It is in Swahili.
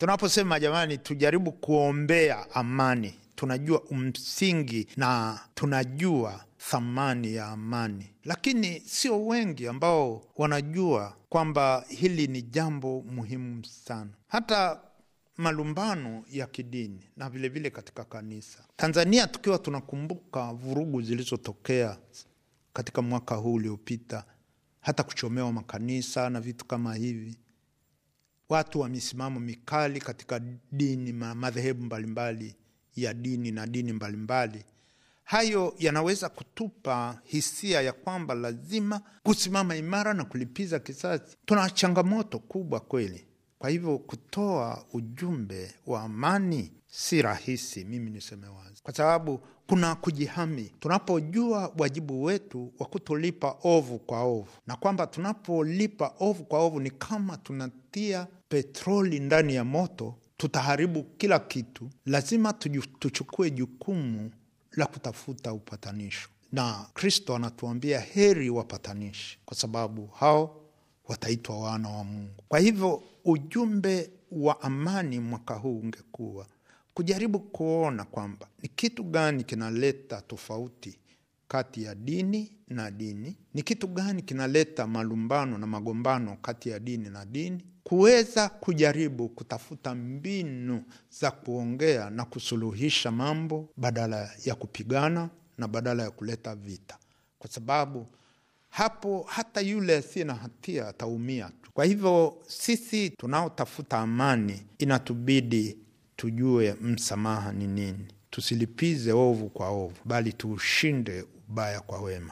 Tunaposema jamani, tujaribu kuombea amani, tunajua msingi na tunajua thamani ya amani, lakini sio wengi ambao wanajua kwamba hili ni jambo muhimu sana. Hata malumbano ya kidini na vilevile vile katika kanisa Tanzania, tukiwa tunakumbuka vurugu zilizotokea katika mwaka huu uliopita, hata kuchomewa makanisa na vitu kama hivi, watu wa misimamo mikali katika dini, madhehebu mbalimbali ya dini na dini mbalimbali, hayo yanaweza kutupa hisia ya kwamba lazima kusimama imara na kulipiza kisasi. Tuna changamoto kubwa kweli. Kwa hivyo kutoa ujumbe wa amani si rahisi, mimi niseme wazi, kwa sababu kuna kujihami. Tunapojua wajibu wetu wa kutolipa ovu kwa ovu, na kwamba tunapolipa ovu kwa ovu ni kama tunatia petroli ndani ya moto, tutaharibu kila kitu. Lazima tuchukue jukumu la kutafuta upatanisho, na Kristo anatuambia heri wapatanishi, kwa sababu hao wataitwa wana wa Mungu. Kwa hivyo ujumbe wa amani mwaka huu ungekuwa kujaribu kuona kwamba ni kitu gani kinaleta tofauti kati ya dini na dini, ni kitu gani kinaleta malumbano na magombano kati ya dini na dini, kuweza kujaribu kutafuta mbinu za kuongea na kusuluhisha mambo badala ya kupigana na badala ya kuleta vita, kwa sababu hapo hata yule asiye na hatia ataumia tu. Kwa hivyo sisi tunaotafuta amani inatubidi tujue msamaha ni nini, tusilipize ovu kwa ovu, bali tuushinde ubaya kwa wema.